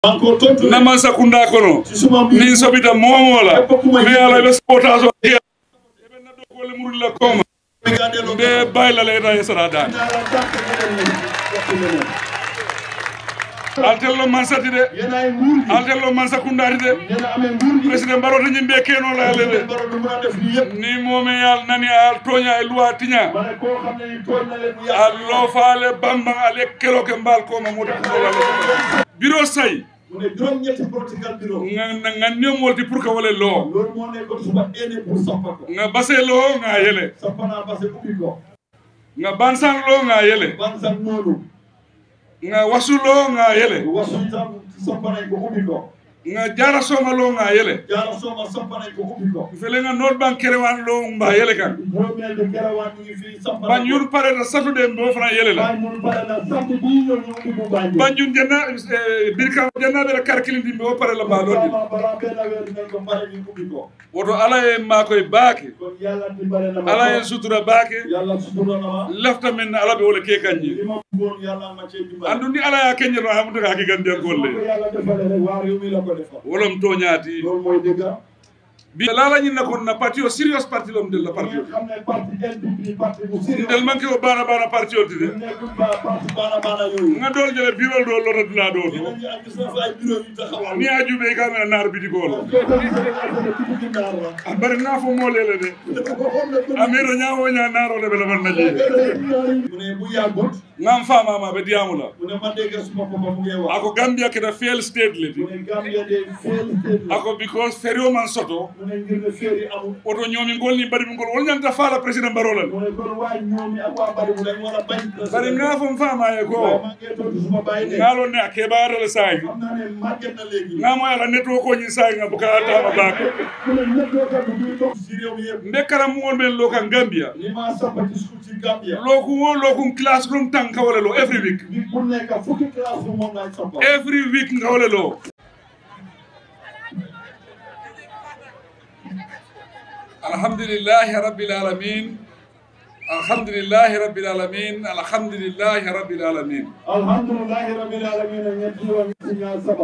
encore tontu naman sakunda kono ci suma mbir nin sobita momola Képp ku ma mais ala ɓe spotation eɓe naddokole murilla koma mi nga delloo mbe baylala eta e sara dani naa la tànk ñeneen ñi waxtu leneen altello man sati de yéen ay nguur gi altello man sakundati de yéen a amee nguur gi président mbaroto ñimɓe kenola ale de Président Barrow du mën a def lii yëpp ni momi yal nani al toña e loi tiña ma ne koo xam ne ni tooñ na leen mu yàq allo faale bamban ale keloke mbal koma mode kuolale bureau say mu ne juróom-ñetti protocole bureau nga nemolti pour que wale loo loolu moo nekkoon suma éene pour sampa ko nga base loo nga yele sampa naa parce que ubbi ko nga bansan loo nga yele ban sax noonu nga wasu loo nga yele wasu itam sampa nañ ko ubbi ko nga jara soma loo nga yele jaara sooma sampa nañ ko ubbi ko fele nga noot ban kerewan loo mba yele kan juróomeel bi kerawaan ñu ngi fii sampa ban yun pare na satude mbo fana yele la Banjul pare na samedi bii ñëw ñu ubbi bu Banjul banjun janna birka jannaɓe la karkilindi mbe o pare la mba lodi Vraiment balaa benn weer dinañ ko pare ñu ubbi ko woto ala e makoye baake kon yàlla dimbale na ma ala en sutura baake yàlla sutura na ma lafta men ala ɓe wole ke li kanji ma bëggoon yàlla ma cee dimbale andu ni ala ya keñeto hamuta ka kigandiyan ko golle yàlla defale rek waa réew mi la ko defal wolom toñaati loolu mooy dëgg bi laalañinna kon na parti o sérieux parti lom del la parti ngeen xam ne parti NPP parti bu sérieux ndel manque o bana bana parti o tide nekkul ba parti baana baana yooyu nga dool jele birol do lota dula do to ñeneen ñi ak gis na fa ay bureau yu taxawal ni a juuɓe ka mena naar bitigolo soo ko gisee nga xam ne tuuti naar la a bari nga fo molele de amiro ñawoña naarole ɓe lafan naje mu ne bu yàggut ngam famama ɓe diyamula mu ne man dégg suma papa mu ngi wax ako gambia keta fail state le ti mu ne Gambia de fail state la ako because ferio man soto mu ne ngir ne feeri amul oto ñoomi ngol ni mbaɗi ngol wol ñanta faala président barolal mu ne kon waa ñoomi ak waa bari bu dañ war a bañ bari nga fom famaye waaye ko maa ngi tontu suma bàyyi de ngalon ne a keɓarele sayi xam naa ne màgget na léegi ngamo ala netto koñi sayi nga boka tama baake mu ne ñëpp doo kat du toog si réew mi yëpp nde karamugol men lo kan gambia li ma sampa ci school ci Gambia loku wo lokum classroom tan kawale lo every week bi bu nekk fukki classe bu moom laay sampa every week ngawale lo alhamdulillahi rabbil alamin alhamdulillahi rabbil alamin alhamdulillahi rabbil alamin alhamdulillahi rabbil alamin ñetti yoon ci ñaar saba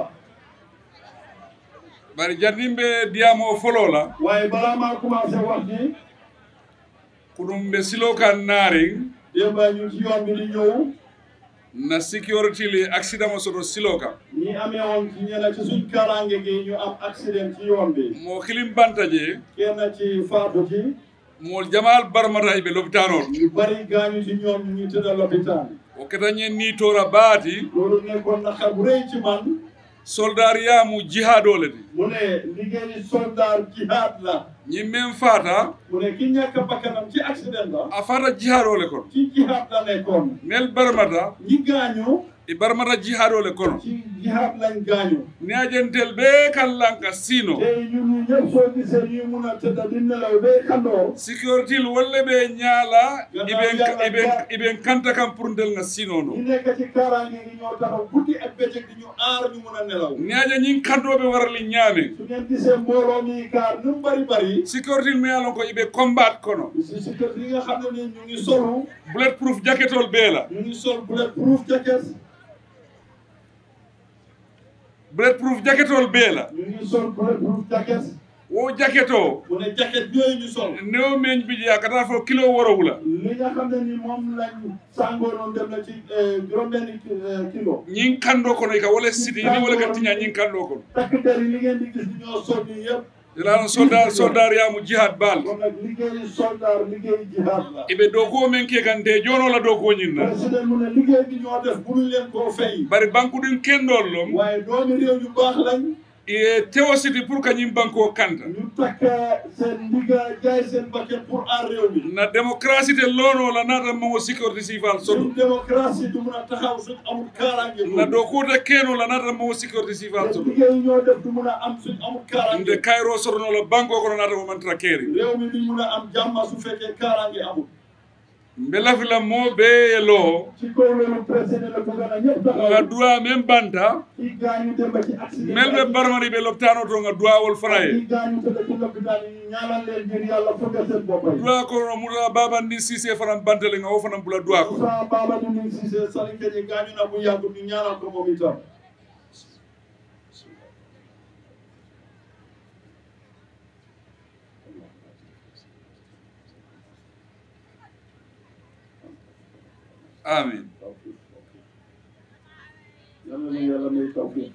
bari jardimɓe diyamo folo la waaye balaa maa commencé wax ni ko ɗum ɓe silo kan naari démb ñu ci yoon bi di ñëw na sécurité li accident mo soto silo kam ñi amee woon ci ñeneen ci suñ kaaraange gi ñu am accident ci yoon bi mo kilim bantaje kenn ci faatu ci mo jamal barmata ɓe lopitanol ñu bari gaañu ci ñoom ñu ngi tëdd lopitaan o ketañen ni tora baati loolu nekkoon naqar bu rëy ci man soldar yamu jihadole de mu ne liggéeyi soldat jihaad la ñimmen fata mu ne ki ñàkk bakkanam ci accident la a fata jihadole kono ci jihaad la nekkoon nel barmata ñi gaañu e barmata jihadole kono ci jihaad lañ gaañu ni ajentel ɓe kallanka sino tey ñun ñu ñëpp soo gisee ñuy mun a tëdd di nelaw ba kandoo sécurité wolle ɓe ñaala Gannaaw iɓen yàlla iɓen ga- iɓen kanta kam pour ndel nga sino no ñi nekk ci kaaraange gi ñoo taxaw guddi ak bëccëg di ñu aar ñu mun a nelaw ni aja ñin kantoɓe warali ñaame su ngeen gisee mbooloo mi kaar nu mu bari bari sécurité mi alon ko iɓe combat kono si si kër yi nga xam ne ni ñu ngi solu bullet proof jacketol beela ñu ngi sol bulletproof jacket bullet proof jacketol beela ñu ngi sol bulletproof jacket wo jacket o mu ne jacket yooyu ñu sol new meñ biji a kata fo kilo worowula li nga xam ne ni moom lañ sàngoo noonu dem na ci juróom-benni kilo ñin kando kono i ka wole siti ni wole ka tiña ñin kando kono takk der yi li ngeen di gis ñoo sol nii yëpp elano soldar soldar yamu jihad bal kon nag liggéeyi soldat liggéeyi jihaad la iɓe dow ko men ke kan de jonola dow ko ñinna président mu ne liggéey bi ñoo def buñu leen koo fay bari banque ɗin kendol lom waaye doomi réew yu baax lañ e tewo siti pour kañum banque o kanta ñu takk seen liggéey jaay seen bakket pour aar réew mi na démocratie te lonola nata mango sécurité civil soto suñ démocratie du mun a taxaw suñ amul kaaraange na dow kota kenola nata mango sécurité civil te soto liggéey yi ñoo def du mun a am suñ amul nde kaaraange kayro sotonola banque o kono nata mo mantata keeri réew mi duñ mun a am jàmma su fekkee kaaraange amul mbe lafila mo ɓe e loo ci kaw loolu président la bëgg na ñëpp nga taxaw duwa men banta ci gaañu dem ba ci accident mel ɓe barmari ɓe loptano to nga duwawol fana ci e gaañu tëdd ci lopitaan yi ñaanal leen ngir yàlla fëggal seen bopp yi duwa kono muta babandi sisé fanan bantele nga o fanan bula duwa ko Moussa Baba di nuyu Cissé Salim Keñe gaañu na bu yàggut ñu ñaanal ko moom itam amin tawfiq yàlla na yàlla may tawfiq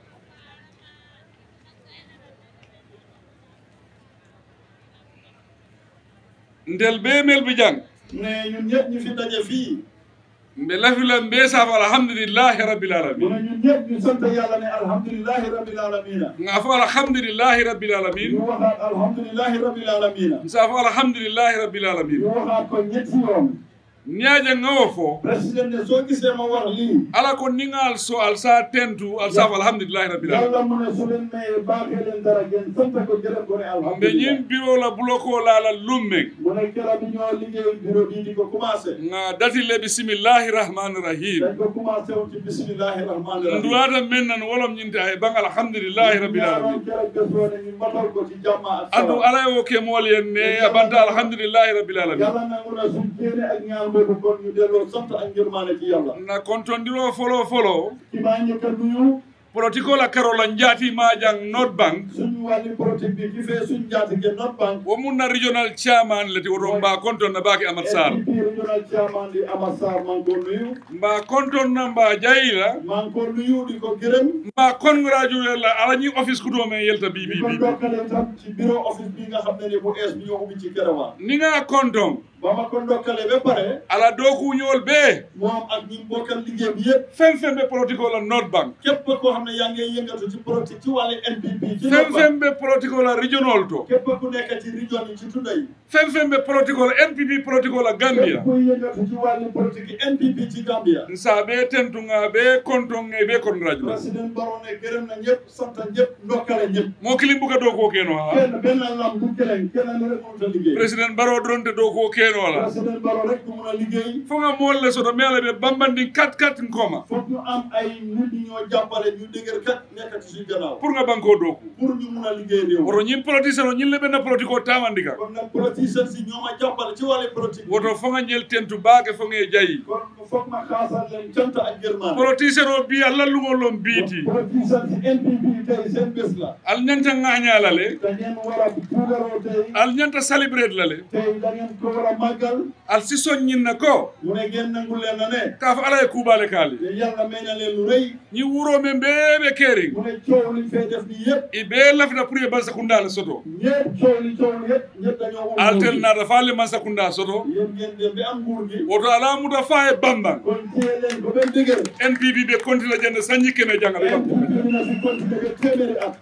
ndel be mel bi jang ne ñun ñëpp ñu fi daje fii mbe lafila mbe safo alhamdulillahi rabbil mu alamin ne ñun ñëpp ñu sant yàlla ne alhamdulillahi rabbil alamina nga fo alhamdulillahi rabbil alamin ñu waxaat alhamdulillahi rabbil alamina safo alhamdulillahi rabbil alamin ñu waxaat ko ñetti yoon ñaaje ngawo fo président ne soo gisee ma wax lii ala ko ningal so al sa tentu al safo alhamdulillahi rabbil alamin yàlla mu ne su leen mayee baaxee leen dara ngeen sant ko gërëm ko ne mbe alhamdulillah ñin bureau la buloko lala lummeng mu ne keroog bi ñoo liggéey bureau bii di ko commencé nga datile bisimillahi rahmani rahim dañ ko commencé woon ci bismillahi rahmani rahim nduwata men nan wolom ñinte hay bang alhamdulillahi rabbil alamin ñaanoon keroog bés boo ne ñu matal ko ci jàmm ak adu salaam ala wo ke mool yen ne abanta alhamdulillahi rabbil alamin yàlla nangu na suñ jéene ak ñaan boobu kon ñu delloo sant ak ngërmaane ci yàlla na kontondiro folo folo ki maa njëkk a nuyu protocole la karola njati majang not bank suñu wàlli politique bi ki fee suñ njaatige not bank wo mun na regional chairman leti woto mba konton na baki amat sar NPP regional chairman di Ama Sarr maa ngi ko nuyu mba konton na mba jayila maa ngi ko nuyu di ko gërëm mba congratulate la ala ñi office kudo men yelta bi di bi ko bi ndokkale tam ci bureau office bi nga xam ne ni bu ees bi ñoo ubbi ci Kerewan ni nga konton ba ma ko ndokkale ba pare ala doku ñol be moom ak ñi bokkal liggéey bi yëpp fen fen be protocole la not bank képp koo xam ne yaa ngi yëngatu ci politique ci wàllu NPP ci fen Not fen Bank be protocole la regional to képp ku nekk ci région yi ci tunda yi fen fen be protocole npp protocole la gambia képp kuy yëngatu ci wàllu politique NPP ci Gambia nsa be tentunga be konton e be congratulate président Barrow ne gërëm na ñëpp sant ñëpp ndokkale ñëpp mo kilim buka do ko keno ha kenn benn lam du keneen keneen rek mënut a liggéey président baro dronte do ko keno la président Barrow rek du mun a liggéey fo nga molle soto mele be bambandi kat kat nkoma foog ñu am ay nit ñi ñoo jàppale ñu dëgër kat nekk ci suñ gannaaw pour nga banko doku pour ñu mun a liggéey réew woto ñin politicien o ñin lebe na politique o tamandika kon nag politicien si ñoo ma jàppale ci wàllu politique woto fo nga ñel tentu baake fo nga jayi kon foog ma xaasal leen cant ak gërmaan politicien o bi alla lungol lom biiti politicien si NPP tey seen bés la al ñanta ngañala le da ngeen war a puugaroo tey al ñanta celebrate la le tey da ngeen ko war a màggal al si soññin na ko mu ne ngeen nangu leen na ne ka fa ala e kuubale kaali te yàlla may na leen lu rëy ñi wuro men beebe keering mu ne coow liñ fay def nii yëpp i be lafita pour ye bansakunda le soto ñëpp coow li coow li yëpp ñëpp dañoo wut altel nguur gi. naata fa le mansakunda soto yéen ngeen dem bi am nguur gi woto ala muta fa e bamban kon téye leen ko benn dëgër npp ɓe continue jande sañi keme jangale NPP dina si continuer ba téeméeri at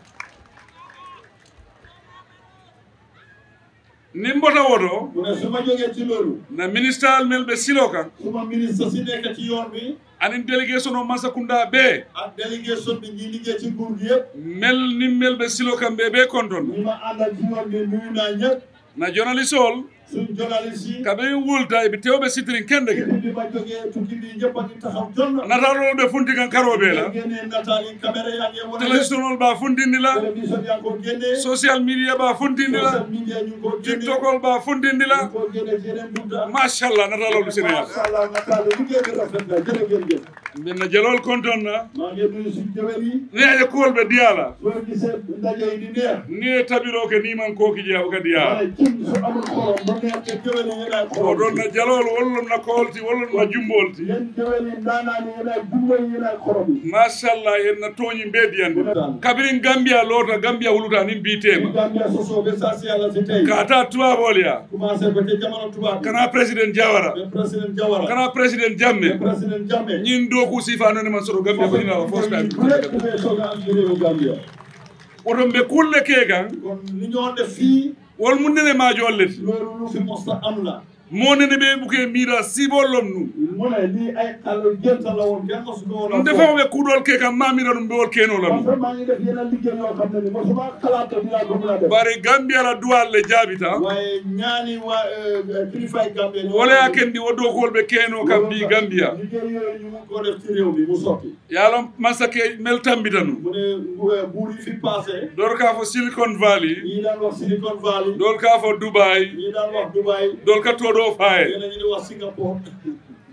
ni mbota woto mu ne su ma jógee ci loolu na ministral mel ɓe silo kan suma ministre si nekk ci yoon bi anin délégation o mansakunda ɓe ak délégation bi ñi liggéey ci nguur gi yëpp mel ni mel ɓe silo kan ɓe ɓe konton ñi ma àndal ci yoon bi nuyu naa ñëpp na journaliste ol suñ journaliste yi kaɓe wulta eɓe tewɓe sitirin kende ke bi ma jógee tukki bi ñëpp a ngi taxaw jonn natalol ɓe funti kan karoɓe la génnee nataal yi caméra yaa ngi wane télévision ol ɓa funtindi la télévision yaa ngi ko génnee social media ɓa funtindi la social media ñu ngi ko génnee tiktok ol ɓa funtindi ñu la ngi ko génnee ci yeneen bunta machallah natalol ɓe sénégal macha allah nataal yi liggéey bi rafet na jërë ngeen jëf minna jelol konton na maa ngi nuyu suñ jëwel yi ni aje kuwol ɓe diyala soo gisee ndaje yi di neex ni e tabiro ke niman koki jeeya o ka diya waaye cin su amul xorom ba neex te jëwel yi yéen ay o xorom ɗon na jalol wollon na koolti wollon na jumbolti yéen jëwel yi ndaanaan yi yéen ay jumbo yi yéen ay xorom yi machallah en na tooñi mbediyande kabirin gambia loota gambia huluta nin bi mbitema Gambia sosoo ba saa si yàlla si tey kata tubabol ya commencé ba ca jamono tubaab bi kana président diawara ba président Jawara kana président ba jamme président Jammeh ñin doku sifanone man soto gambia ko ñinala first time bu nekk dafay soog a am ci réewu Gambia oton ɓe kulle ke kan kon li ñoo def fii wol mu nene majo olleti loolu lu fi mosta am la mo nene ɓe ɓuke mira sibollom nu mu ne lii ay xale jënta la woon kenn mosu ko woon a ndefamoɓe kuuɗol ke kam mamira ɗum ɓewol kenola parce nu que maa ngi def yeneen liggéey yoo xam ne ni mosuma xalaat te dinaa ko mën a def bari gambia la duwal le jaabita waaye ñaani waa kilifaay Gambia ñoo wala ya kendi wo dokol ɓe keno kam mbi gambia liggéey yooyu ñu mun koo def ci réew mi mu sotti yaalon mansake mel tambita nu mu ne bu- buur yi fi passé dor ka fo silicon valley ñii daan wax Silicon Valley dol ka fo dubai ñii daan wax Dubai dol ka toɗo faye yéen a ngi di wax Singapore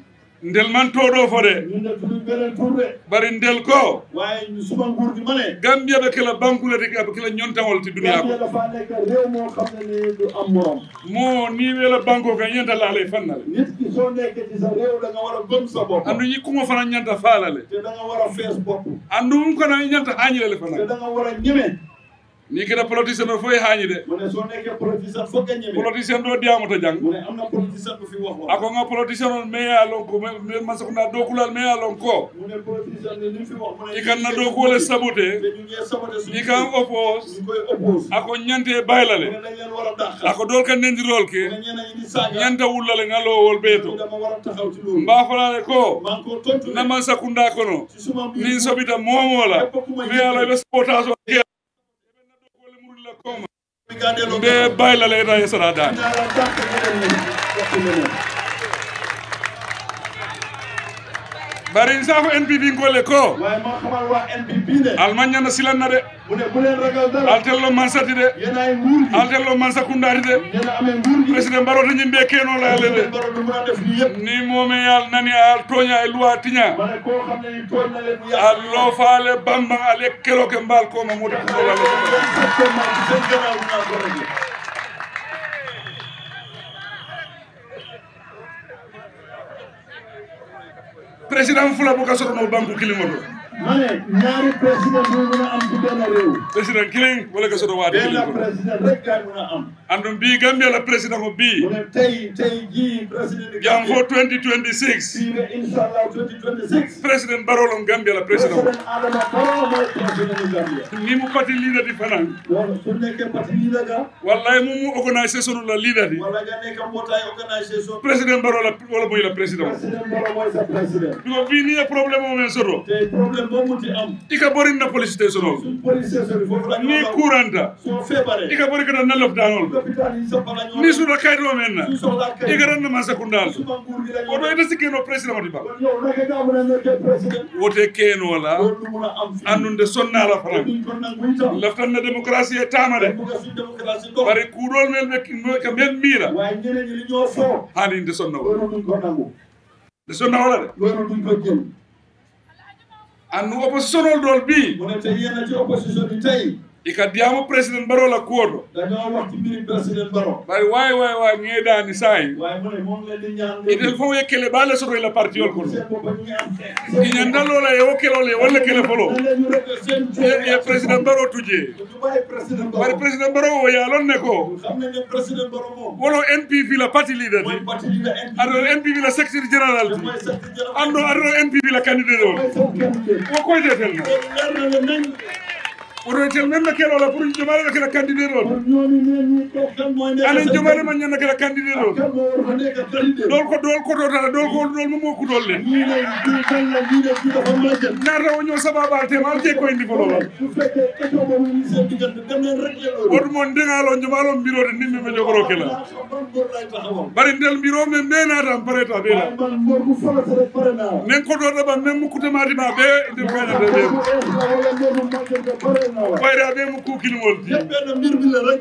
ndel man toɗo fo de ñun ne duñu beneen tur de bari ndel ko waaye ñu suma nguur gi ma ne gambia ɓe kela bankulete ɓe kela ñontawol ti duniya Gambia ko dafa nekk réew moo xam ne ni du am morom mo ni wela banko kan ñanta laala fannale nit ki soo nekkee ci sa réew da nga war a gëm sa bopp andu yikkumo fana ñanta faalale te da nga war a fees bopp andu mum kono ñanta hañilele te fana da nga war a ñeme ni keda politicien o foye hañi de mu ne soo nekkee politicien foog nga ñeme politicien ɗo diyamoto jang mu ne am na politicien bu fi wax wax ako nga politicien on meya lon ko masakunda dokulal meya lon ko mu ne politicien ni li fi wax mu ne i kan na dokuwole sabote te ñu ngi saboté suñu i kan oppose ñu koy oppose ako ñante mu baylale ne dañ leen war a dàq ako dol kan nendirol mu ke ne ñeneen ñi di saaga ñanta wullale nga lowol ñu ɓeeto dama war a taxaw ci loolu mba falale ko maa ngi ko tontu ne naman sakunda kono ci suma mbir min soɓita momola mais ala ɓe sabotage o ke dokole murilla koma bi gaa delloo mbe baylale eta e sara dani dinaa la dàq ñeneen ñi wax leneen bari safo npp ngolle ko waaye maa xamal waa NPP ne almañana silanna de mu ne bu leen ragal dara altello mansati de yéen ay nguur gi altello man sakundati de yéen a amee nguur gi président mbaroto ñimɓe kenolayale de président Barrow du mën a def lii yëpp ni momi yal nani al toña e loi tiña ma ne koo xam ne ni tooñ na leen mu yàq allo faale bamba ale keloke mbal koma mota kuolale exactement ci seen gannaaw dinaa ko réglé président fula boka sotono banque kilimoto ma ne ñaari président du mën a am ci benn réew président kiling wala ka soto waade benn kilimoto président rek gaay mën a am andum mbi gambia la président o mu mbi ne tey tey jii président de jam fo Gambie 2026 fii ba inchallah 2026 président barolon gambia la président président Adama Barrow mooy président de Gambia ni mu pati leader di fanan loolu su nekkee parti leader ga wallahi mu mu organisation la leader di wala nga nekk mbootaay organisation président baro la wala boy la président président Barrow mooy sa président biko bi ni problème o men soto te problème boo munti am ika borin na police station o suñ policier sori foofu la ni couranta soo feebaree ika bori kana na lopitanol lopitaan yi sax bala ñoo ni suda kayto men na suñ soxlaa kay ika ran na man sakundal suma nguur gi lañu oto ita sikkeno président mati ba kon yow naka nga mën a nekkee président wote keno la loolu du mun a am fii andunde sonnala te fanan duñ ko nangu itam laftan na démocratie e tamade bugg a suñ démocratie dox bari kuuɗol men ɓe ka men miira waaye ñeneen ñi li ñoo foo hani nde sonna o loolu duñ ko nangu nde sonna wala de loolu duñ ko jël annu opposition ol ɗol bi mu ne te yéen a ci opposition bi tey ika diyamo président barola kuwoto dañoo wax ci mbiri président Barrow bari wawi wawi wawi ŋeeɗani sayi waaye mu ne moom leen di ñaan itel fof yekkele ɓaale soto ila parti ol kono seen bopp ñu ngi am iñandalola e wo kelol e walla kele folo dañ leen ñu rek seen e e président baro tuje ñu bàyyi président bari Barrow président baro o yalon ne ko xam nañ ne président Barrow moom wono npp la parti leader mooy ti parti leader NPP aɗo npp la secrétaire général ti mooy secrétaire général anndo aɗo npp la candidate o mooy seen candidat wo koydetel no loolu leer na leen nañ woto tel men no kelola pour jomare ɓe kela candidate o kon ñooñu neen ñi ko kan mooy nekk anen seen jomare ma ñanna kela candidate o kan moo war a nekk candidat ɗol ko ɗol kototata ɗol ko ɗol mo mo kutol le ñii ne kii kan la ñii ne kii dafa màgget narta o ñoo sababal tema al te koyndi folola su fekkee état boobu ñu seen diggante dem leen rek la loolu woto mon ndegalo jomalo mbirode ndinmi ɓe jogoro kela naa xam ban góor lay taxawal bari ndel mbiro men menatan pareta ɓeela waaye man mbor bu farat rek pare naa nen kotoɗa ɓa men mukkutematima ɓe nder kañata ɓe bu ees la wala mbor bu màgget nga pare naa wa ɓayre a ɓe mo kukilimol ti yëpp benn mbir mi la rek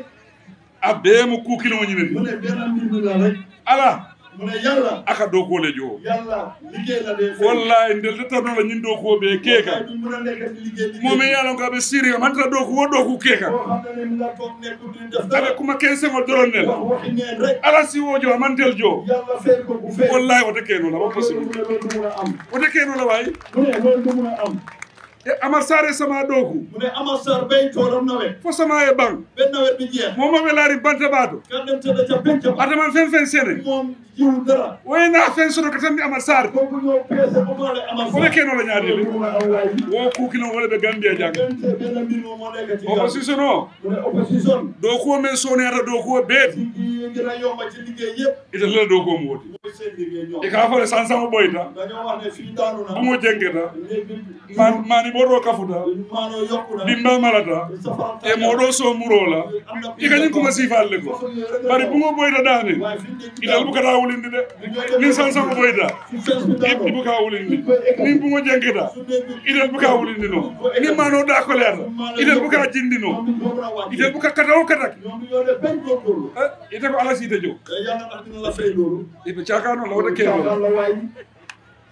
a ɓe mo kukilimo ñineti mu ne benn mbir mi la rek ala mu ne yàlla aka dow kolejo o yàlla liggéey la dee fay wallahi ndel dettanola ñin dow ko ɓe keeka waaye du mun a nekk di liggéey liggéey momin yalon ko aɓe siriga mantata dow ko wo dow ko keeka boo xam ne ne mu nga toog nekkul di def aɓe dara kuma quinzegol doron nel wax waxi neen rek ala siwojo a mantel jo yàlla fay ko bu fay wallahi wote kenola wo loolu possible mu ne loolu du mun a am wote kenola wayi mu ne loolu du mun a am e amar sare sama ɗoku mu ne Amar Sarr bay toolam nawet fo sama e ɓang benn nawet bi jeex momoɓe laari banta ɓato kan dem tëdd ca penc ba ataman fen fen sene moom jiw dara woyna fen soto ko tanmi amar sare kooku ñëw peese omaale Amar woɓe Sarr kenola loolu ñaadile du mun a am waay wo kukino wole ɓe gambie jang gante benn mbir moom moo nekk ci gàll opposition o mu ne opposition dow kuwo men soneyata dow kuwo beeti yi gën a yomba ci liggéey yëpp ita lela dow kuwo mo woti mooy seen liggéey ñoom e ka fole sansamo ɓoyta dañoo wax ne fii daanu na bumo jengeta léegi ma- mani ɓoɗo kafuta maanoo yokku na dimba malata safara e moɗo so murola i kañum kuma sifalle ko bari bumo ɓoyta ɗane waaye fi mu nekk ital bukata wulindi de min sansamo ɓoyta fi fees bi daanu i buka wulindi min bumo jengeta itel buka wulindi no min mano ɗakoleyata itel buka jindi no ñoom ñu war a wàcc itel buka kata o katak ñoom ñu yore benn góorgóorlu ite ko ala siite jo te yàlla ndax dina la fay loolu iɓe cakano lawata caaxaan keno la waay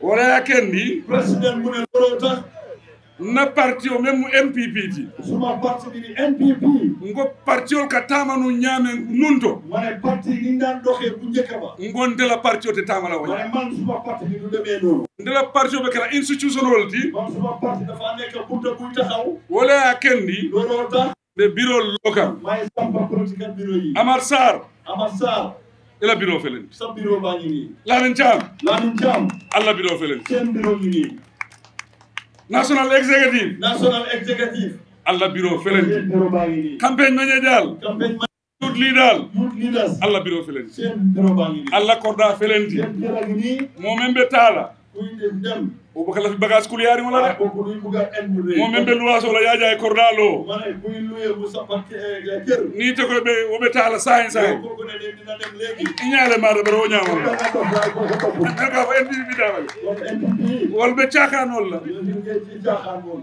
wala kendi président mu ne looloo tax na parti o même mu mpp ti suma parti bi di NPP ngo partiol ka tamanu ñaame nunto ma ne parti ni ñu daan doxee bu njëkk ba ngon ndela parti o te tamala ma woña ne man suma parti bi du demee noonu ndela parti o ɓe kala institutionnel ti man suma parti dafa nekk bunta buy taxaw wala kendi looloo tax ɓe bureau local may sampa political bureau yi amar sar Amar Sarr ela bureau felen sa bureau baa ngi nii lamin cam Lamin Thiam allah bureau felen seen bureau ngi nii national executive national executive allah bureau felen seen bureau baa ngi nii campagne mañe dal campagne tout li dal youth leaders allah bureau felen seen bureau baa ngi nii allah korda felenti seen bureau ngi nii momen ɓe taala kuy dem dem o ɓe kala fi bagage kuliyari wala ah de kooku duñ bugg a en bu rëy momen ɓe luwasola yaja e korda lo ma ne kuy luye bu sampa kër ni te koye ɓe woɓe taala sahen sahen kooku ne de dina dem léegi ñaale maɗa ɓeɗa o kooku ñamalla nga dox waaye kooku toppul men ka fo en mbiɓi dawale kon NPP wolɓe cakanol la yéen ñu ngi ci jaaxaan moom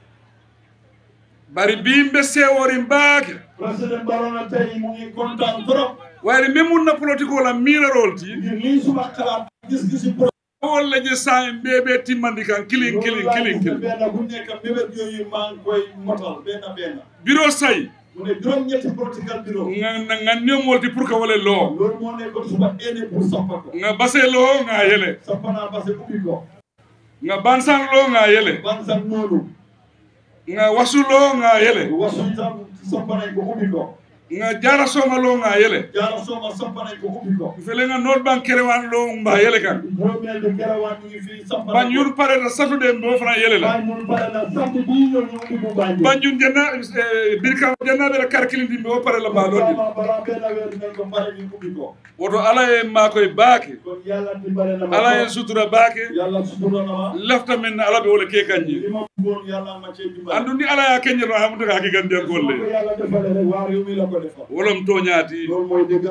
bari bimɓe sewori mbaake président Barrow na tey mu ngi kontaan trop wayde min munna politique ola miirarol ti ngir lii suma xalaat gis-gisi wolla je sahen ɓeɓe timmandi kan kilin kilin kilin kilin benn bu nekk mébét yooyu maa ngi koy motal benn benn bureau sayi mu ne juróom-ñetti political bureau ganniomolti pour que wole loo loolu moo nekkoon suma éene pour sampa ko nga base loo nga yele sampa naa base ubbi ko nga bansan loo nga yele ban sax noonu nga wasu loo nga yele wasu itam sampa nañ ko ubbi ko nga jara soma loo nga yele jaara sooma sampa nañ ko ubbi ko fele nga noot ban kerewan loo mba yele kan juróomeel bi kerawaan ñu ngi fii sampa ban yun pareta satude mbo fana yele la Banjul pare na samedi bii ñëw ñu ubbi bu Banjul banjun janna birka jannaɓe la karkilindi mbi o pare la mbaɗoɗi Balaa balaa benn weer dinañ ko pare ñu ubbi ko woto ala e makoye baake kon yàlla dimbale na ma ala e sutura baake yàlla sutura na ma lefta men ala ɓe wole ke kanji li ma bëggoon yàlla ma cee dimbale andu ni ala ya keññeto hamuta ka hakigandiyan su ma ko golle yàlla defale rek waa réew mi la ko defal wolom toñaati loolu mooy dëgg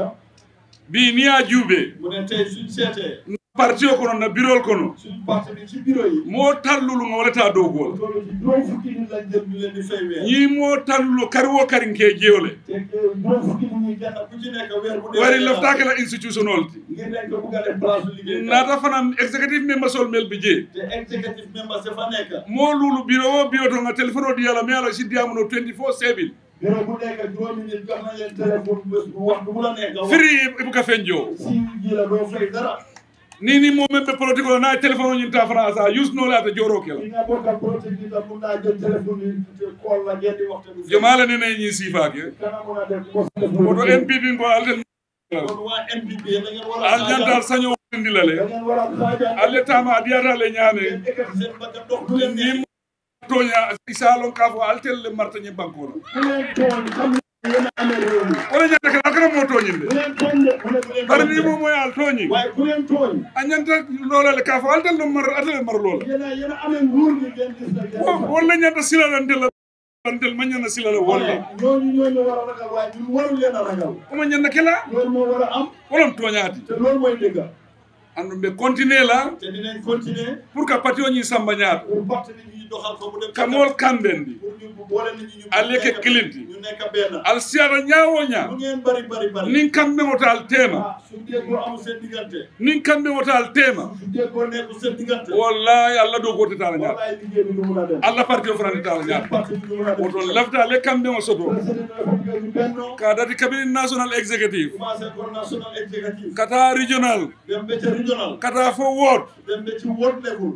bi ni a juuɓe mu ne tey suñ seetee parti o kono na birol kono suñ parti bi ci bureau yi mo tallulu nga walata dow gool toll ci juróom fukki nit lañ jël ñu leen di fay weer ñi mo tallulo kari wo kari ke jewle te juróom fukki nit ñi kenn ku ci nekk weer bu dee wari leftake la institutionnel ti ngir nañ ko bugg a def place su liggéey nata fanam exécutif member sol mel bi jee te executive members dafa nekk mo lulu bureau o bureau to nga téléphone o diyala mi ala siddiyamuno 24 7 bureau bu nekk juróomi nit jox nañ leen téléphone bés bu waxtu bu la nekk wax firi ibuka fen jo si ji la doo fay dara ni ni mo membe politique o na téléphone o ñinta france a use no lata joro kela li nga bokk ak projet bi tam mun naa jël téléphone yi te call la ngeen di waxte du jomala nene ñi sifake kana mun a def mos def woto npp ngo alten kon waa NPP da ngeen war a al ñantal saño ndilale da ngeen war a xaajal alle tama adiyata le ñaane ngeen ekkati seen bakkan dox du leen neex ni toña isalon ka fo altelle martañe bankola ku leen tooñ xam ne yéen a amee réew mi wala ñanta kala akana mo toñinde ku leen tooñ de mu ne bu leen bari tooñ ni mo moy al toñi waaye ku leen tooñ a ñanta lolale ka fo altelle mar atale mar lola yéen a yéen a amee nguur gi ngeen gis na ngeen wala ñanta silalantela antel ma ñana silala wolle ñooñu ñooñu war a ragal waaye ñun waru leen a ragal oma ñanna kela loolu moo war a am wolom toñaati te loolu mooy dëgg andu ɓe continuer la te dinañ continuer pour que parti o ñi samba ñaata pour parti bi ñuy doxal ko mu dem kamol kamɓen ɗi pour ñu boole nit ñi ñu Aleke nekk- kilinti. ñu nekk benn al siyata ñawo ña lu ngeen bari bari bari nin kamɓe ngota al tema ah su déggoo amul seen diggante nin kamɓe ngota al tema su déggoo nekkul seen diggante wallahi allah dow gotetala ñaata wallaay liggéey bi du mun a dem allah parti o fananditala ñaata parti bi du mun a dem woto lefta le kamɓe o soto président de la République bi benno ka dati cabinet national exécutif commencé ko national executive kata regional dem ba ca regional kata fo wot dem ba ci world level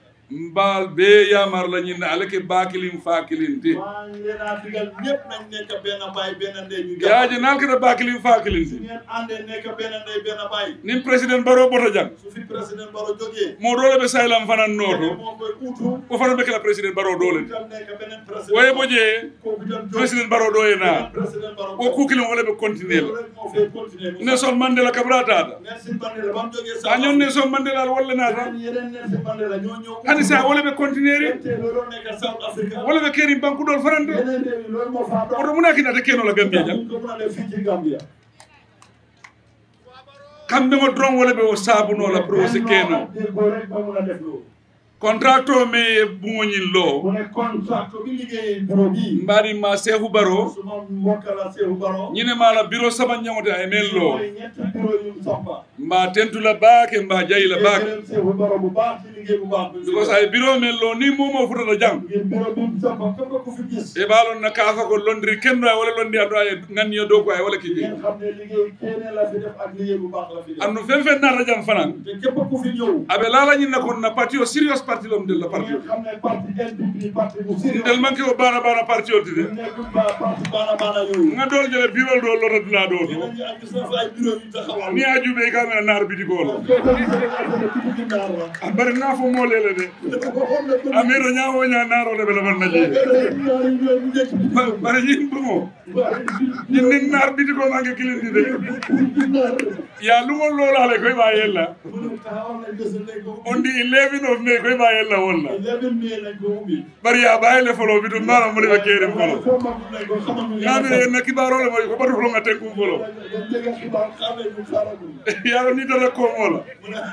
mbal be yamar la ñinne alake bakilin fakilin te maa ngi leen a digal ñëpp nañ nekk benn baay benn ndey ñu yaaji nal kata bakilin fakilin su te ngeen àndee nekk benn ndey benn baay nin président baro bota jang su fi président Barrow jógee mo dole ɓe saylam fanan noto moo koy uutu o fana ɓe kala président baro dole itam nekk beneen président waye bo je kooku itam jóg président baro ɗo e na beneen président Barrow o kukilin wala ɓe continuer loolu la rek moo fay continuer nelson mandela kabra tata Nelson Mandela ba mu jógee a ñon nelson mandela al wolle nata yeneen Nelson Mandela ñoo ñëw hani sa wala ɓe continuer te loolu nekk South Africa wala ɓe keeri bankuɗol fanande yeneen réew yi loolu moo faa dox oto munakinata kenola gambia jang ñu ko mën a def fii ci Gambia kamɓe ngo dron wala ɓe o sabunola pour o si keno déggoo rek ba mun a def loolu contrat o me e bugoñin lo mu ne contrat bi liggéey bureau bii mbaɗima sehu baro suma mbokk la Seydou Baro ñine mala bureau saba ñagote ay men lo mooy ñetti bureau yu sampa mba tentula baake mba jayila baake gërëm Seefu Baro bu baax ci liggéey bu baax bi because ay biro men lo ni momo futata jang ngir bureau bi mu sampa képp ku fi gis e ɓaalon na kaafa ko londiri kenno ay wala londi ando ay ganniyo dow ko ay wala kiji ngeen xam ne liggéey keneen la fi def ak liggéey bu baax la fi def andu fen fen nata jam fanan te képp ku fi ñëw aɓe laalañinna kon na parti o serious parti lom del la parti ngeen xam ne parti NPP parti bu sérieux del manque o bana bana parti o tide nekkul ba parti baana baana yooyu nga dool jele birol ɗo lota dula ɗo to dinañu am gis na fa ay bureau yu taxawal ni a juuɓe kamena naar bitigolo soo ko gisee nga xam ne tuuti ci naar la a bari nga fo molele de waxoon na ko amiro ñawoña naarole ɓe laban na jee ñaari ñoom ñu nekk ci Ba- bari ñin ɗumo ñin nin naar bitigo mange kilindi de ya lumol lolale koye ɓa yella taxawal nañ bés nañ ko on di 11 of mai koye ɓa yella wolla eleven mai lañ ko ubbi bari ya ɓayele folo bitu mbara mole ɓe keerim folo foo magum nañ ko xamal ñu ngami yenna kibarole moy ko ɓatu folo nga tenkum folo dañ jege xibaar xamee ñu xaaragum yaro ni tata komola mu ne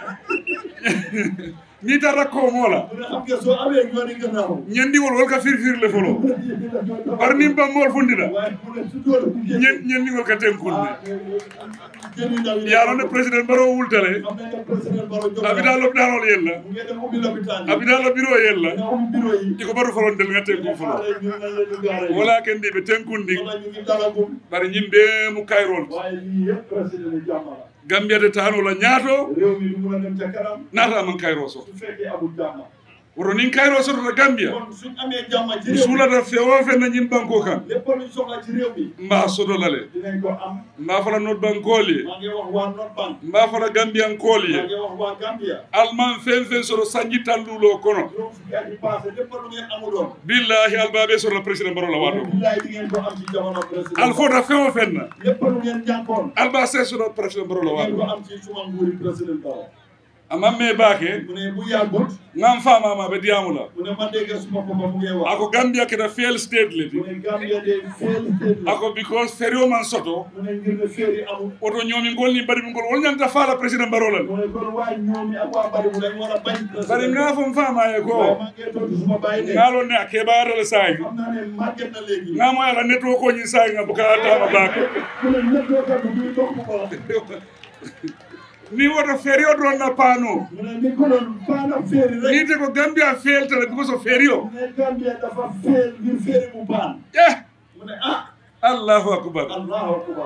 ni tata komola mu ne xam nga soo amee ñooni gannaaw ñendiwol wol ka firfirle folo bar nim bammol fundina waaye mu ne su doon ñen ñendigol ka tenkunde jëni ndaw yi yaro ne président baro wultale xam nañ ne président Baro jox abida lopitanol yella mu ngi dem ubbi lopitaan yi abida lo bureau yella nga ubbi bureau yi iko batu folon del nga tenkum folo xaare ñu nañ la ñu gaare wala ken ndiɓe tenkundi wala ñu ngi dalagum bari ñimɓe mu kayrol waaye lii yëpp président yi jàmm la gambiyade tanola ñaato réew mi du mun a dem ca kanam naata man kayro so su fekkee amul jàmm woto nin kayro sotota gambia kon suñ amee jàmm ci mi réew mi suulata fewo fenna ñim banko kan lépp luñ soxla ci réew mi mba sotolale dinañ ko am mba fala not bankooli ye maa ngi wax waa North Bank mba fala gambiyankooli maa ye ngi wax waa Gambia alman fen fen soto sanji tallulo kono juróom fukki at yi passé lépp lu ngeen amuloon billahi albaɓe sotota président barola wato billaay di ngeen ko am ci jamono président alfota fewo fenna lépp lu ngeen jànkoon alba se sotota président barola di ngeen ko wato am ci suma nguuri président Barrow amman me baake mu ne bu yàggut ngam famama ɓe diyamula mu ne ma dégg suma papa mu ngi wax ako gambia keta fail state leti mu ne Gambia de fail state la ako because ferio man soto mu ne ngir ne feer yi amul oto ñoomi ngol ni mbaɗi mi ngol wol ñanta faala président barolal mu ne kon waa ñoomi ak waa bari mu dañ war a bañ bari président nga fom famaye waaye ko maa ngi tontu suma bàyyi ne ngalon ne a keɓaatale saayi xam naa ne màgget na léegi ngamo ala netwo koñi saayi nga buka tama baake mu ne nettoo kat du dox mu ko ni woto ferio ɗon na paano mu ne ni ko doon baana feeri rek ni te ko gambia feltata because o ferio mu ne Gambia dafa feel ngir feeri mu baan eh mu ne ah allahu akbar allahu akbar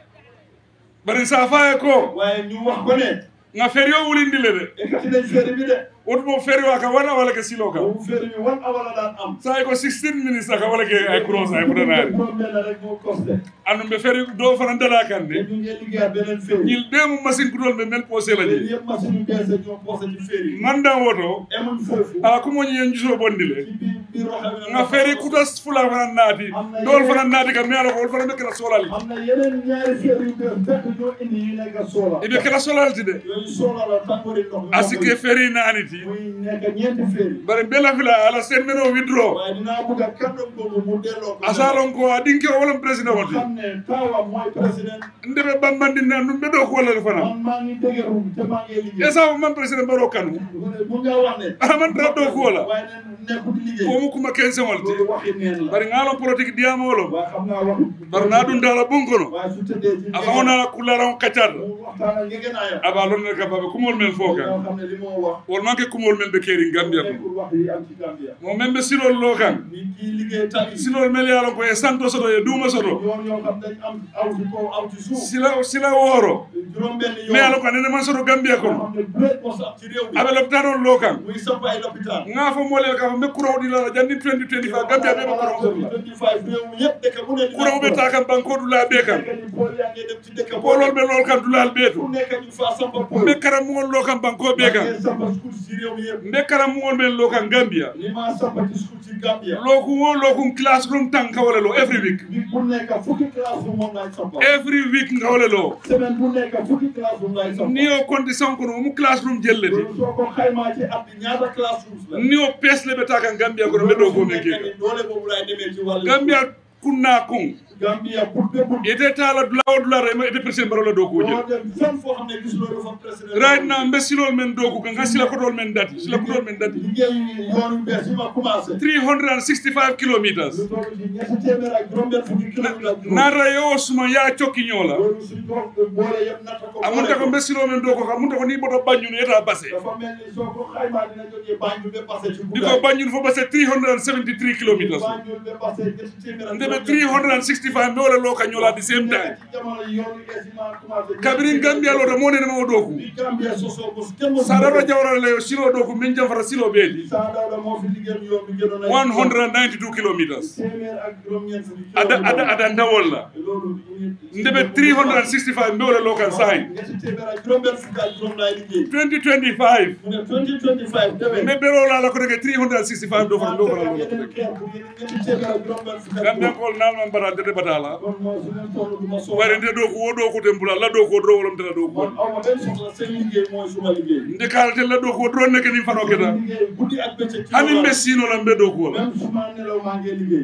bari sa faye ko waaye ñu wax ko ne nga ferio wulindi le de ekkati nañ feeri bi de wotumo ferio aka wana wala ke silo kam boobu feeri bi wan awala daan am sayi ko 16 minutes aka wala ke ay cross ay fotanari problème la rek moo costé andum ɓe feri do fana dala kan te de ñu ngi liggéeyaat beneen feeri ñil ɓe mu machine kutol ɓe mel posé la feeri je yëpp machine yu bees ñoo posé ci feeri yi mandan woto emuñ foofu ala kumoñi yen juso bondi le ci biir biir roxa bi nga feeri kutas fula fana naati dool fana naati kam mi ala ko wol fana ɓe kela solal am na yeneen ñaari feeri yu bees fekk ñoo indi yu nekk soola eɓe kela solalti de yooyu soola la tàngoori ndox mi asike feeri naaniti muy nekk ñeenti feeri bare bela fila ala sen meno withdraw waaye dinaa bëgg a kàddu boobu mu delloo ko asalon ko a ɗinke o wolam président woti xam ne taawam mooy président ndeɓe ɓammandinne andum ɓe ɗo ko wallade fana man maa ngi dëgërum te maa ngi liggéey e sabu man président mbaɗo kanu mu ne mu nga wax ne aman tra ɗo ko wala waaye ne nekkut liggéey komu kuma kense walti loolu waxi neen la bari ngalon politique diyamolom waaye xam naa wax bar na ɗum dala bonkono waaye su tëddee ci a fawnala kullaran kaccata mu waxtaan ak ngegenaayam aba lonnere ka baɓe kumol men fo ñoo kan xam ne li moo wax wol manque kumol men ɓe keeri gambia ko nekkul wax yi am ci Gambia mo men ɓe silol lo kan ni kii liggéey tali silol mel yalon ko e santo soto e duuma soto yoon yoo xam dañ am aw ci kaw aw ci suuf sila sila wooro juróom benn yoon mais yalon ko anene man soto gambia yoo kono xam ne great mos am ci réew mi aɓe lopitanol lo kan muy samp ay lopitaan nga fo molel ka fo mbe courant ɗilala janni 2025 gambia ɓe ɓe courant sotla 25 réew mi yëpp dëkk bu ne dina courant ɓe ta kam banko dula ɓe kan nekk ni pool yaa ngi dem ci dëkk bu polol ɓe lol kan dulal ɓe fu to nekk ñu fa samp pool mbe karamugol lo kan banko ɓe kan ngeen samp school ci réew mi yëpp mbe karamugol men lo kan gambia li ma samp ci school ci Gambia lokum wo lokum classroom tan kawale lo every week bi bu nekk fukki classe bu moom laay samp every week ngawale lo semaine bu nekk fukki classe bu laay samp ni o condition kono omu classroom jelleti loolu soo ko xaymaa ci at bi ñaata classrooms la ni o pesle ɓe ta kan gambia kono ɓe ɗo gomen nekk keka ni doole boobu laay demee ci wàllu gambia kunna kon Gambia pour début ite taala dula o dula rema ite président baro la dooku doo je dem fenn foo xam ne gis loolu fa président right now mbe silol men dooku kan nga sila kotol men dati sila kotol men dati liggéey yoon yu bees yi ma commencé 365 kilometers lu toll ci ñetti téeméer ak juróom-benn fukki kilomètre ak juróom naata yo suma ya cokki ñoola loolu suñ ko boole yëpp natta ko amunta ko mbe silol men dooku amunta ko ni boto bañun eta basse dafa mel ni soo ko xaymaa dina jógee Banjul ba passé ci diko bañun fo basse 373 kilometers Banjul ba passé ñetti téeméer ak ndebe 365 mbe wala loka ñoola di same time ci jamono yi yoon yu bees yi ma commencé kabirin gambia lota mo nene mo dooku bi Gambia sosoo ko kenn mo sadaro jawra le silo dooku min jam fara silo beedi Saa Dawda moo fi liggéey yoon bi gënoon a 192 kilometers téeméer ak juróom-ñeent fukki ada ada ada ndawol la loolu ndebe 365 mbe wala loka sahi ñetti téeméer ak juróom-benn fukki ak juróom laay liggéey 2025 mu ne 2025 demee mbe bero la la ko dege 365 do fara do fara lo ko yeneen dege keer bu ñetti téeméer ak juróom-benn fukki ak gambia juróom ko nalman bara de batala kon moo su leen toll du ma soxla bari nde do ko wo do ko tembula la do ko do wolom tela do ko man aw ma benn soxla seen liggéey mooy suma liggéey nde kalate la do ko drone nek ni fano keta liggéey guddi ak bëccëg ci hani loolu mbe sino la mbe do ko la même suma nelaw maa ngi liggéey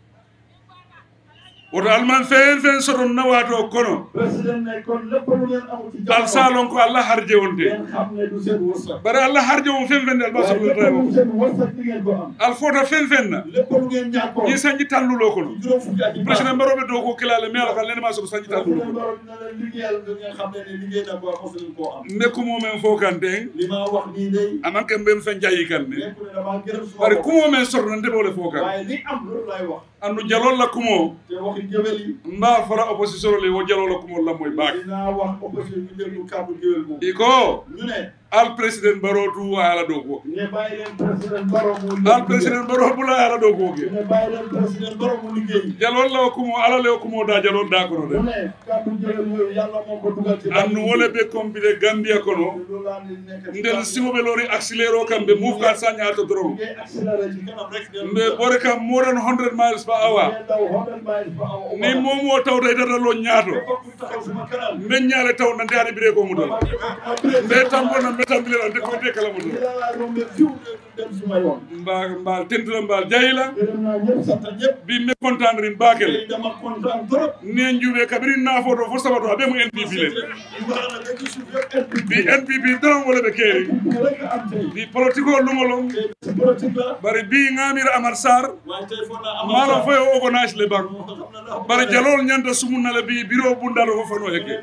woto alman fen fen soton nawato kono président ne kon lépp lu ngeen amul ci al salon ko allah harje wonte ngeen xam ne du seen wërsëg bari allah harje won fen fen dal ba waaye so lépp tayo lu seen wërsëg di ngeen ko am al foto fen fen na lépp lu ngeen ñàkkoon ni sanji tallulo kono juróom fukki at yi président barobe do ko kilale mi ala kan len ma so sanji tallulo président kono Barrow dina leen liggéeyal da ngeen xam ne ne liggéey na ko mos leen koo am nekkumo men fo kante li ma wax nii day aman kan mbem fen jayi kan ne nekku ne damaa gërëm suma bari bopp kumo men sorno ndebole fo kan waaye li am loolu lay wax andu jalol la kumo te waxi géwél yi mba fara opposition le wo jalol la kumo la moy baak dinaa wax opposition bi déglu kàddu géwél moom iko ñu ne al président baro du ala do ko ne bàyyi leen président Barrow mu al président baro bula ala do ko ke ne bàyyi leen président Barrow mu liggéey jalol la kumo ala le kumo da jalol da kono de mu ne kàddu géwél yooyu yàlla moo ko dugal ci andu wole be compile gambia kono loolu laa ni nekk ci ndel kàddu. siwoɓe lori accéléro kam ɓe move ka saña to doron ngay accéléré ci kanam rek del mbe ɓore kam more than 100 miles par hour ngay daw 100 miles per hour. ni momo tawta e data lo ñaato Képp ku taxaw suma kanam mbe ñaale taw nante ani bire ko mudol ma def ma def mbe tambona mbe tambile nte koyte kala mudol Lii laa rombe fiw dem suma yoon mba mbal tentula mbal jayila gërëm naa ñëpp sant ñëpp bi mbe contendre in bakel dama kontaan trop ne juuɓe kabirin nafoto fo sabato aɓe mo npp le Ibrahima dëkk suuf yëpp bi npp doron wole ɓe keeri rek a am tey bi politique o lumolom tey si politique la bari bi ngamira amar sar waaye tey foog naa malon foye o ogonage le banque xam na ndax bari jalol ñanta sumunnale bi bureau bundalo fo fano hekke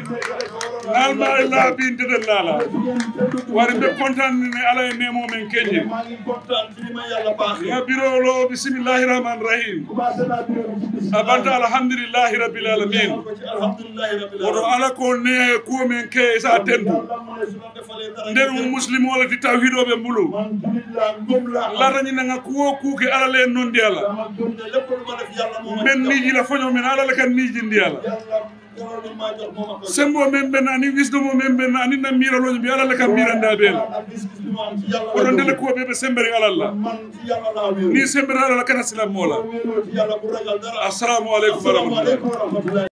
nalma e laabi ndeden laala wari ɓe contane ne ala e nemo men keñe maa ngi kontaan ci li ma yàlla baaxee ga bureau lo bisimillahi rahmani rahim commencé naa bureau bi ci bis a banta alhamdulillahi rabbil alamin ko ci alhamdulillahi rabbil woto alamin ala ko ne kuwo men ke sa tentu yàlla mu ne su ma defalee dara nden mo muslim wala ti tawhidoɓe mbulu man julit laa ngëm laa am. latañinanga kuwo kuuke ala le nondi ala dama gëm ne lépp lu ma def yàlla moo ma men ci miiji la foño men ala le kan miijindi ala jox. yàlla dara lu ma jox moo ma ko jox. sembo men ɓen ani wisdomo men ɓen ani na miraloño mbi ala le kan miranda ɓeela ak gis-gis bi ma am ci yàlla oɗon la ndele jógee. kuwo ɓe ɓe sembere alalla man ci yàlla laa wéeru. ni sembere alala kana silam moola boo wéeroo ci yàlla bu ragal dara. assalamu aleykum wa rahmatullah asalaamaaleykum wa rahmatullahi